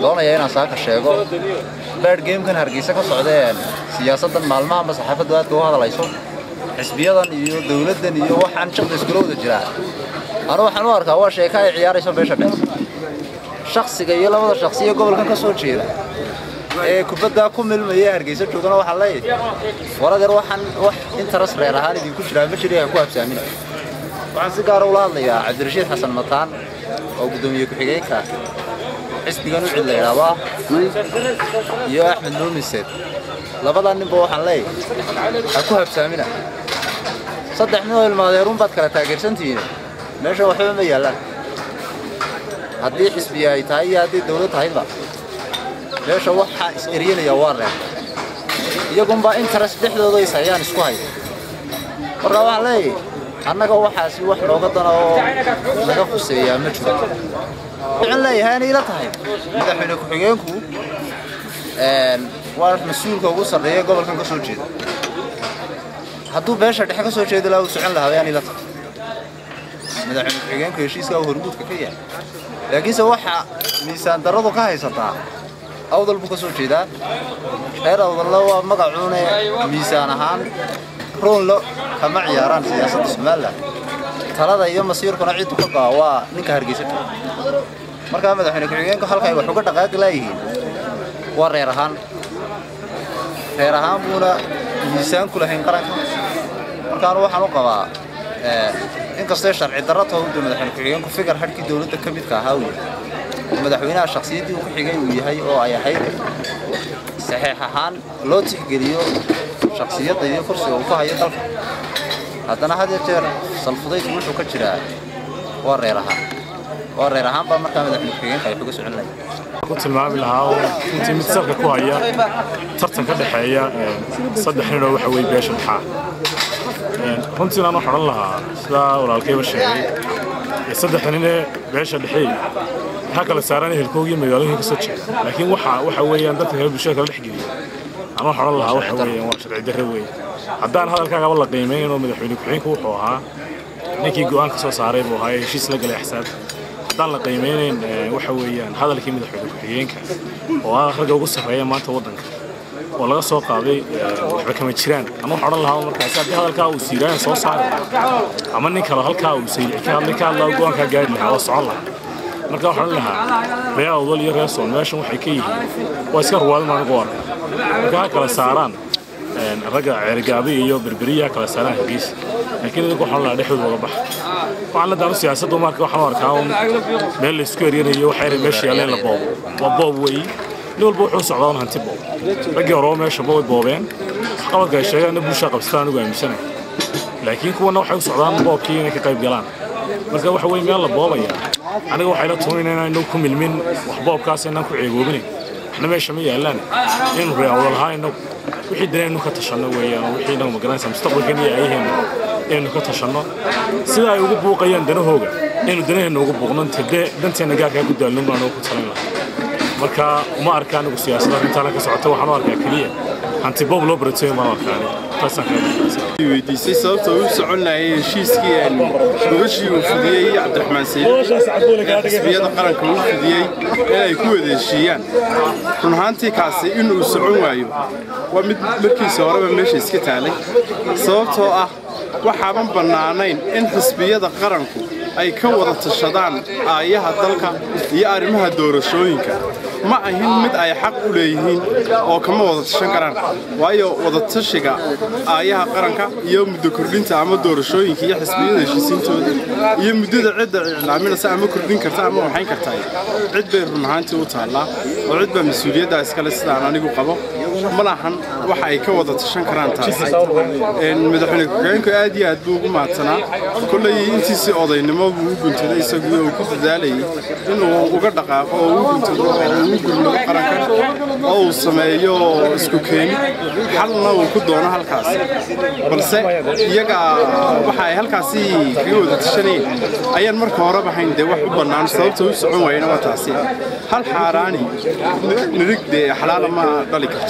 doonayaa inaan saaka sheego baadh geemkan hargeysa ka socdeen siyaasaddan maalmahanba saxaafaddu aadka u hadlayso xisbiyadan iyo dowladdan iyo waxaan shaqda iskula wada jiraa anu waxaan u arkaa waa sheeka ay ciyaarayso beesha dhex shaksiga iyo labada shaksi ee gobolkan ka soo jeeda ee kubaddaa ku milmaya hargeysa joogana waxaa leeyahay waradeer waxaan wax interes reer ahaan idinku jiraa ma jiri ha ku habsaamina waxaan si gaara ula hadlayaa cabdirashiid xasan mataan oo guddoomiye ku-xigeenka xisbigan u cid la yidhaahdaa iyo axmed nuumiseed labadaa ninba waxaan leeyahay ha ku habsaamina saddex nin oo ilmaadeerun baad kala taageersantihiin meesha waxba ma yaallaan haddii xisbiya ay tahay iyo haddii dawlad tahayba meesha waxaa is eryanaya waa reer iyagunbaa interes dhexdooda is hayaan isku haya marka waxaan leeyahay annaga waxaasi wax nooga dana oo naga fuseeyaa ma jiro waxaan leeyahay inay ila tahay madaxweyne ku-xigeenku waa mas-uulka ugu sarreeya gobolkan ka soo jeeda hadduu beesha dhexe ka soo jeedi lahaa uu socon lahaa ayaan ila tahay madaxweyne ku-xigeenku heshiiska uu hormuudka ka yahay laakiinse waxaa miisaan darradu ka haysataa awdal buu ka soo jeedaa reer awdalla waa magacuune miisaan ahaan roonlo kama ciyaaraan siyaasadda somalilan talada iyo masiirkuna ciddu ka go'a waa ninka hargeysa jooga markaa madaxweyne ku-xigeenku halkay wax uga dhaqaaqi laayihiin waa reer ahaan reer ahaan buuna miisaan ku lahayn qaranka markaanu waxaan u qabaa inkastee sharci darro towda madaxweyne ku-xigeenku fikar hadhkii dowladda ka midka ahaa uu yahay madaxweynaha shakhsiyaddii uu ku xigay uu yahay oo ay ahayd saxiix ahaan loo tixgeliyo shakhsiyadda iyo kursiga uu ku hayo dalka haddana had iyo jeer salfudaydku wuxuu ka jiraa waa reer ahaan waa reer ahaan baa markaa madaxweyne ku-xigeenka ay uga socon lahayd ku tilmaami lahaa oo intii mid salka ku haya tartan ka dhexeeya saddex nin oo waxa weye beesha maxaa runtii aan waxaan odhan lahaa sidaa walaalkayba sheegay saddexda nin ee beesha dhexeey waxaa kala saaran ehelkooga iyo magaalooyinka ka soo jeeda laakiin waxa waxa weeyaan dadka kale bulshada kala dhex geliya aan waxaan odhan lahaa waxa weeyaan waa sharci darre weeye haddaan hadalkaagaba la qiimeyn oo madaxweyne ku-xigeenku wuxuu ahaa ninkii go'aan ka soo saaray buu ahaa ee heshiis la galay axsaab haddaan la qiimeynayn waxa weeyaan hadalkii madaxweyne ku-xigeenka oo ah ragga ugu sarreeya maanta waddanka oo laga soo qaaday waxba kama jiraan ama waxaan odhan lahaa markaasi haddii hadalkaa uu siiraayan soo saari lahaa ama nin kale halkaa uu saylici ka hadlay ka hadlaa go'aankaa gaari lahaa oo socon lahaa marka waxaan odhan lahaa reer awdal iyo reer soon meeshan waxay ka yihiin waa iska ruwaadin anigu arka marka ha kala saaraan ragga ceergaabi iyo berberiya kala saaraan hargeysa laakiin idinku waxaan lahaa dhexdooda uga baxa waxaan la daanu siyaasaddu marka waxaan u arkaa un meel la isku eryanayo waxay meesha yaalleen la boobo waa boob weeyi nin walba wuxuu socdaa un hanti boob raggii horeba meesha way boobeen waxqabadka ay sheegaanna bulshaa qabsataan anigu aaminsanay laakiin kuwana waxay u socdaan boobkii inay ka qayb galaan marka waxa weye meel la boobaya aniga waxay la tuunin inaan ku milmin wax boobkaas inaan ku ceegoobinayn waxna meesha ma yaallaan inaynu reewada lahaan inagu wixii danaynu ka tashanno weeyaan wixii inagu magaranaysa mustaqbalkan iyo ayaheena inaynu ka tashanno sida ay ugu buuqayaan danahooga inaynu danaheenna ugu buuqno danteenna gaarkaa ku daalno baan ugu talin lahaa marka uma arka anigu siyaasadda arrintaana ka socota waxaan u arkaa keliya hanti boob loo barateeyo maan arkaa anigu taasaan kaga weydiisay sababta uu socon lahay heshiiskii gogashii uu fidiyey cabdiraxmaan sayid xisbiyada qaranka uu fidiyey in ay ku wada heshiiyaan run ahaantii kaasi inuu socon waayo waa mid markiisa horeba meesha iska taalay sababtoo ah waxaaban bannaanayn in xisbiyada qaranku ay ka wada tashadaan aayaha dalka iyo arrimaha doorashooyinka ma ahin mid ay xaq u leeyihiin oo kama wada tashan karaan waayo wadatashiga aayaha qaranka iyo muddo kordhinta ama doorashooyinka iyo xisbiyada heshiisiintooda iyo muddada cidda iclaaminaysa ama kordhin karta ama waxayn kartaa cid bay run ahaantii u taallaa oo cid baa mas-uuliyaddaa iskale sidaan anigu qabo ma lahan waxa ay ka wada tashan karaan taasi madaxweyne ku-xigeenku aad iyo aad buu ugu mahadsanaa kolley intiisii odaynimo buu u guntaday isagu uu ku dadaalayay inuu uga dhaqaaqo oo u guntado oo uu gurmado qarankan oo uu sameeyo isku keeni xalna uu ku doono halkaas balse iyaga waxa ay halkaasi kaga wada tashanayeen ayaan marka horeba hayn dee wax u bannaan sababta u socon waayena waa taasi hal xaaraani nirig dee xalaala ma dhali karto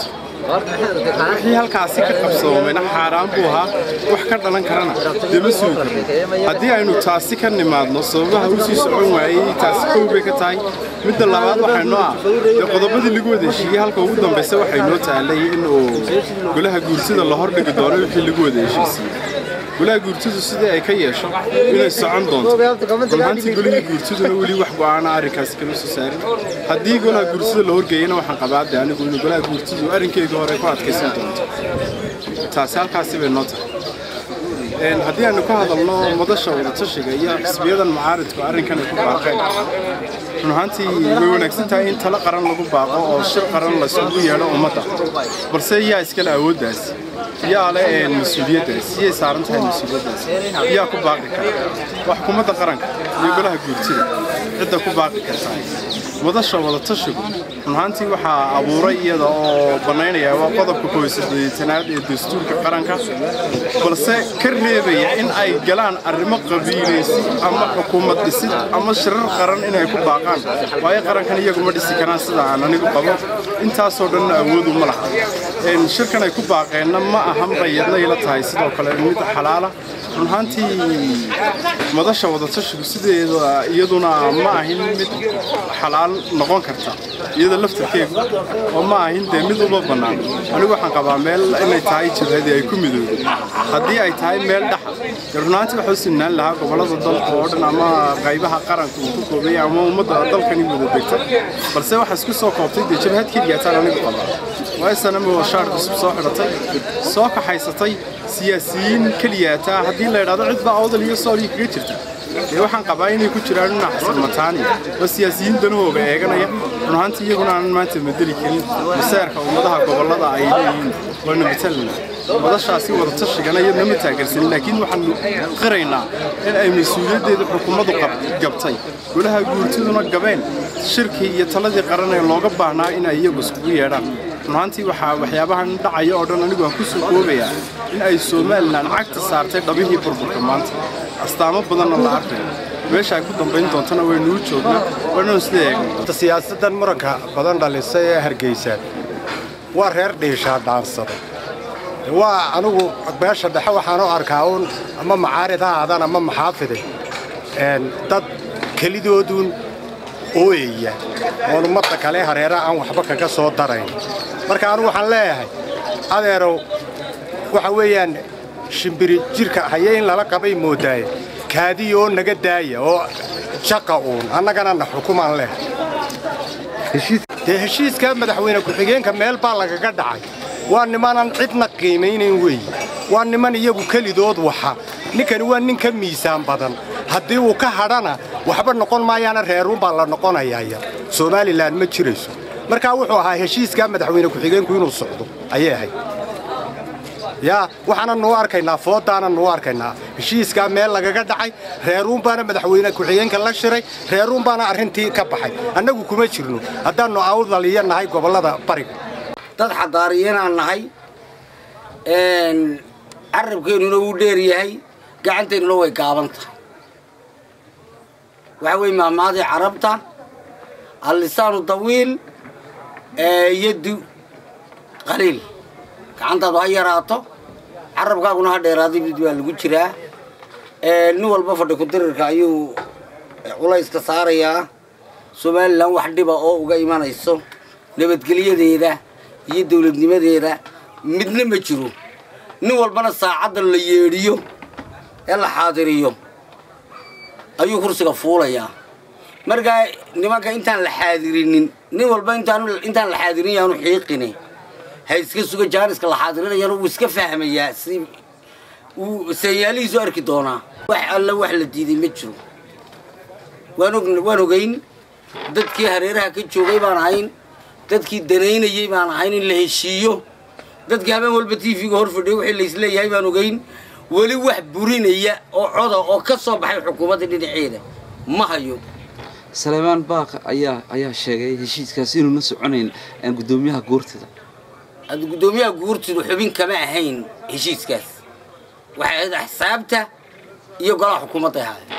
wixii halkaasi ka qabsoomayna xaaraan buu ahaa wax ka dhalan karana dee ma sugi karno haddii aynu taasi ka nimaadno sababaha u sii socon waayey taasi kow bay ka tahay midda labaad waxaynoo ah dee qodobadii lagu wada heshiiyey halka ugu dambaysa waxay noo taalay in uu golaha guursida la hordhigi doono wixii lagu wada heshiisiiyey golaha guurtidu sidii ay ka yeesho inay socon doonto runhaantii golihii guurtiduna weli wax go'aana arrinkaasi kama soo saarin haddii golaha guurtida la horgeeyana waxaan qabaade anigu in golaha guurtidu arrinkeyga hore ku adkaysan doonto taasi halkaasi bay noo tahay haddii aanu ka hadalno madasha wadatashiga iyo xisbiyadan mucaaridku arrinkan ay ku baaqeen run ahaantii way wanaagsan tahay in talo qaran lagu baaqo oo shir qaran laysugu yeedho ummadda balse yaa iskale awooddaas yaa le mas-uuliyaddaas yay saaran tahay mas-uuliyaddaas yaa ku baaqi kara waa xukuumadda qaranka iyo golaha guurtida cidda ku baaqi karta madasha wadatashigu run ahaantii waxaa abuuray iyada oo bannaynaya waa qodobka kooisadeetanaad ee dastuurka qaranka balse ka reebaya in ay galaan arrimo qabiilaysi ama xukuumad dhisid ama shirar qaran inay ku baaqaan waayo qarankan iyagu ma dhisi karaan sida aan anigu qabo intaasoo dhanna awoodu ma laha shirkan ay ku baaqeenna ma ahan bayadna ila tahay sidoo kale mid xalaala run ahaantii madasha wadatashigu sideeda iyaduna ma ahin mid xalaal noqon karta iyada laftarkeegu oo ma ahin dee mid uma bannaan anigu waxaan qabaa meel inay tahay jabhadii ay ku midoobay haddii ay tahay meel dhaxa dee run ahaantii waxaa u sinaan lahaa gobollada dalka oo dhan ama qaybaha qaranka uu ku koobaya ama ummadda dalkani wada degta balse waxaa isku soo koobtay dee jabhad keliyaataan anigu qabaa waaysana shaar cusub soo xidhatay soo kaxaysatay siyaasiyiin keliyaataa haddii la idhahdo cid baa awdal iyo soolii kaga jirta dee waxaan qabaa inay ku jiraan dhinac xasan mataani oo siyaasiyiin danahooga eeganaya run ahaantii iyaguna aanan maanta madeli karin maseerka ummadaha gobollada ay leeyihiin waanu matalna madashaasi wadatashigan iyadna ma taageersanin laakiin waxaanu qiraynaa in ay mas-uuliyaddeeda xukuumaddu gabtay golaha guurtiduna gabeen shirkii iyo taladii qaran ee looga baahnaa in ay iyagu iskugu yeedhaan runaantii waxaa waxyaabahan dhacaya oo dhan anigu aan ku soo koobayaa in ay somalilan cagta saartay dhabihii burburka maanta astaamo badanna la arkayo meesha ay ku dambayn doontana waynuu joognaa waynanu sida eegna siyaasaddan muranka badan dhalisay ee hargeysa waa reer dhiishaa dhaansada waa anigu beesha dhexe waxaan u arkaa uun ama macaarid ha aadaan ama maxaafide dad kelidooduun ooyaya oon ummadda kale hareera aan waxba kaga soo darayn marka anigu waxaan leeyahay adeerow waxa weeyaan shimbiri jirka haye in lala qabay moodaaye kaadiya oo naga daaya oo jaqa uun annagana na xukumaan leh dee heshiiska madaxweyne ku-xigeenka meel baa lagaga dhacay waa nimanan cidna qiimaynayn weeye waa niman iyagu kelidood waxa ninkani waa nin ka miisaan badan haddii uu ka hadhana waxba noqon maayaana reeruunbaa la noqonayaaya somalilan ma jirayso markaa wuxuu ahaa heshiiskaa madaxweyne ku-xigeenku inuu socdo ayay ahayd yaa waxaana nuu arkaynaa foodaana nuu arkaynaa heshiiskaa meel lagaga dhacay reeruunbaana madaxweyne ku-xigeenka la shiray reeruunbaana arrintii ka baxay annagu kuma jirno haddaannu awdaliya nahay gobollada bariga dad xadaariyanaan nahay carabkeennuna wuu dheer yahay gacanteennuna way gaaban tahay waxaa weeye maamaadii carabta allisaanu dawiil yaddu qaliil gacantaadu ha yaraato carabkaaguna ha dheeraada mid waa lagu jiraa nin walba fadhi ku-dirirka ayuu culayska saarayaa somalilan wax dhiba oo uga imanayso nabadgelyadeeda iyo dawladnimadeeda midna ma jiro nin walbana saacadda la yeedhiyo ee la xaadiriyo ayuu kursiga fuulayaa markaa nimanka intaan la xaadirinin nin walba intaan la xaadirin yaanu xiiqine ha iska suga jaaniska la xaadirinayana wuu iska fahmayaa si wuu saanyaalihiisu arki doonaa wax alla wax la diiday ma jiro waan ogayn dadkii hareeraha ka joogay baan ahayn dadkii danaynayay baan ahayn in la heshiiyo dadkii habeen walba t v-ga hor fadhiya wixii laisleeyahay baan ogayn weli wax burinaya oo coda oo ka soo baxay xukuumadda dhinaceeda ma hayo saleymaan baaq ayaa ayaa sheegay heshiiskaas inuuna soconayn guddoomiyaha guurtida hadda guddoomiyaha guurtidu xubin kama ahayn heshiiskaas waxay ahayd axsaabta iyo golaha xukuumadda ahaay